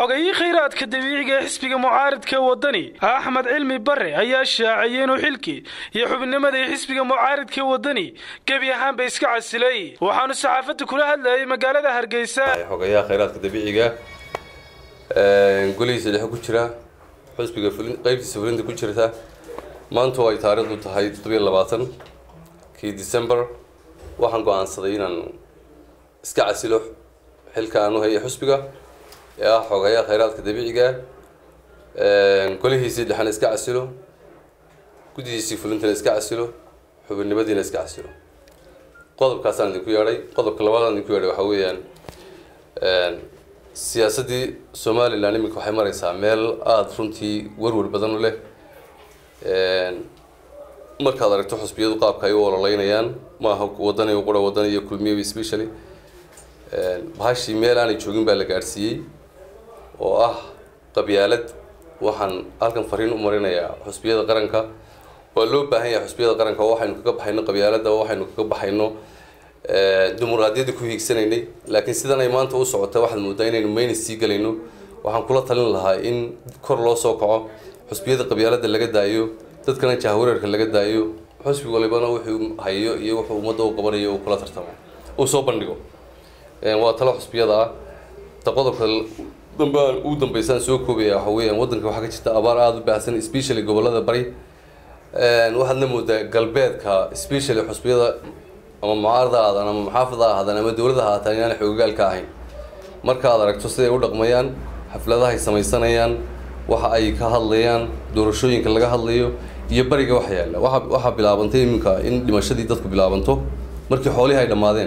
xogayii khayraadka dabiiciga ee xisbiga mucaaridka wadani axmed cilmi bare ayaa shaaciyey inuu xilkii iyo xubnimadii xisbiga mucaaridka wadani gebi ahaanba iska casilay waxaanu saxaafadda kula hadlayay magaalada hargeysa xogayaha khayraadka dabiiciga golihiisa dhexe ku jira xusbiga qeybtiisa fulinta ku jirta maanta oo ay taariikhdu tahay toddobiyo labaatan kii december waxaan go-aansaday inaan iska casilo xilka aan u hayay xusbiga ee ah xogayaha khayraadka dabiiciga golihiisii dhexena iska casilo guddihiisii fulintana iska casilo xubinnimadiina iska casilo qodobkaasaan idinku yeedhay qodobka labaadaan idinku yeedhay waxaa weeyaan siyaasaddii somalilan iminka waxay mareysaa meel aada runtii werwer badan u leh markaad aragto xusbiyadu qaabka ay u ololeynayaan maaha wadani qura wadani iyo kulmiya specially bahashii meel aanay joogin baa la gaadhsiiyey oo ah qabyaalad waxaan halkan fariin u marinayaa xusbiyada qaranka waa loo baahan yahay xusbiyada qaranka oo waxaynu kaga baxayno qabyaalada oo waxaynu kaga baxayno dimuqraadiyadda ku hiigsanaynay laakiin sidan ay maanta u socota waxaad moodaa inaynu mayna sii galayno waxaan kula talin lahaa in kor loo soo kaco xusbiyada qabyaalada laga daayo dadkana jahwareerka laga daayo xusbi walibana wuxuu hayo iyo wuxuu ummadda u qabanayo uu kula tartamo uu soo bandhigo waa talo xusbiyada ah ta qodobka dambe ugu dambeysaan soo koobaya waxa weeyaan waddanka waxaa ka jirta abaar aada u baahsan especially gobolada bari waxaadna moodaa galbeedka especially xusbiyada ama mucaarada ahaadaan ama maxaafada ahaadaan ama dowladda ahaataan inaanay xoogagaalka ahayn markaad aragto siday u dhaqmayaan xafladahay samaysanayaan waxa ay ka hadlayaan doorashooyinka laga hadlayo iyo bariga wax yaalla waa waxaa bilaabantay iminka in dhimashadii dadku bilaabanto markii xoolihii ay dhammaadeen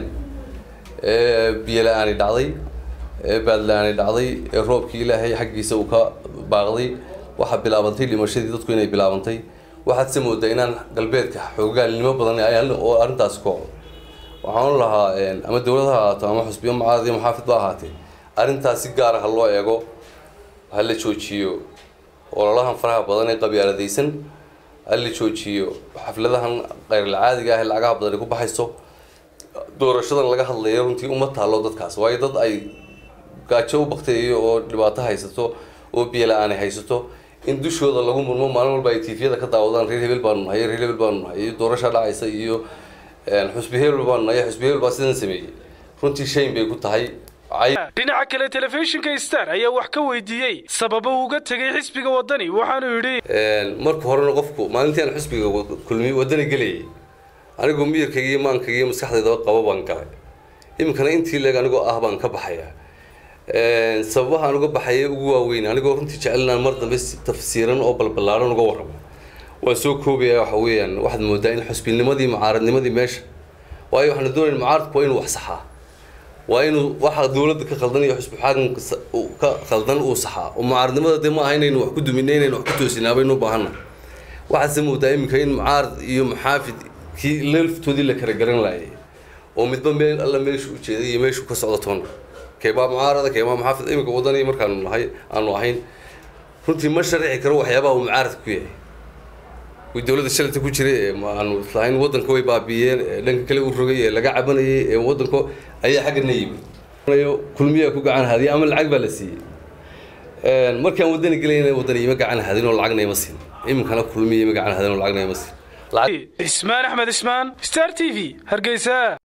ee biyo la-aani dhacday ee baad la-aani dhacday ee roobkii ilaahay xaggiisa uu ka baaqday waxaa bilaabantay dhimashadii dadku inay bilaabantay waxaad se moodaa inaan galbeedka xoogaalnimo badan oo arrintaasi ku waxaan lahaa ama dowlad ha ahaato ama xusbiyo mucaarad iyo maxaafid ba ahaatee arrintaas si gaara ha loo eego ha la joojiyo ololahan faraha badan ee qabyaaladaysan ha la joojiyo xafladahan keyrlacaadiga ah ee lacagaha badani ku baxayso doorashadan laga hadlayo runtii uma taalo dadkaas waayo dad ay gaajo u bakteeyo oo dhibaato haysato oo biyo la-aan ay haysato in dushooda lagu murmo maalin walba ay tiifiyada ka daawadaan reer hebel baanu nahay reer hebel baanu nahay iyo doorasha dhacaysa iyo xusbi hebel baanu nahay xusbi hebel baa sidan sameeyey runtii shayn bay ku tahay dhinaca kale telefishinka star ayaa wax ka weydiiyey sababa uu uga tegay xisbiga wadani waxaanu yidhi marka horena qofku maalintii aan xisbiga kulmi wadani gelayay anigoo miyirkayga iyo maankayga iyo maskaxdaydaba qabo baan galay iminkana intii leeg anigoo ah baan ka baxayaa sababaha aan uga baxaya ugu waaweyn anigoo runtii jecelnaan mar dambe tafsiiran oo balbalaaran uga warramo waan soo koobaya waxa weeyaan waxaad moodaa in xusbinimadii mucaaradnimadii meesha waayo waxaana doonayn mucaaradku waa inuu wax saxaa waa inuu waxa dowladda ka khaldan iyo xusbi xaakamka ka khaldan uu saxaa oo mucaaradnimada dee ma aha inaynu wax ku duminay inaynu wax ku toosinaa baynu u baahanna waxaadse moodaa iminka in mucaarad iyo maxaafid kii leelftoodii la kala garan laayay oo midba meel alla meeshu u jeeday iyo meeshu ka socdo toona keebaa mucaarada keebaa maxaafid iminka wadani markaanu nahay aanu ahayn runtii ma sharixi karo waxyaabaha uu mucaaradka ku yahay kuwii dowladda shalata ku jiray ee aanu islahayn waddanka way baabiiyeen ee dhanka kale u rogay ee laga cabanayay ee waddanka ayaa xaggana yimid kulmiyaa ku gacan hadiya ama lacag baa la siiyey markaan wadani gelayna wadani ima gacan hadin oo lacagna ima siin iminkana kulmiya ima gacan hadin oo lacagna ima siin ismaan axmed ismaan star t v hargeysa